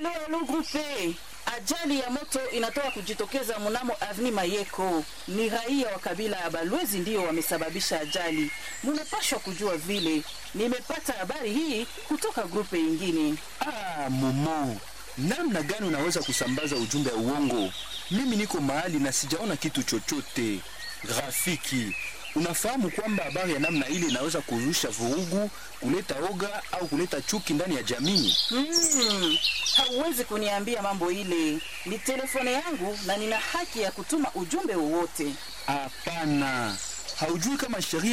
Alo, alo grupe, ajali ya moto inatoka kujitokeza mnamo avni Mayeko. Ni raia wa kabila ya Balwezi ndiyo wamesababisha ajali. Munapashwa kujua vile. Nimepata habari hii kutoka grupe ingine. Ah, Momo, namna gani unaweza kusambaza ujumbe wa uongo? Mimi niko mahali na sijaona kitu chochote. Rafiki, unafahamu kwamba habari ya namna ile inaweza kuzusha vurugu, kuleta oga au kuleta chuki ndani ya jamii? Hmm, hauwezi kuniambia mambo ile. Ni telefone yangu na nina haki ya kutuma ujumbe wowote. Hapana, haujui kama sheria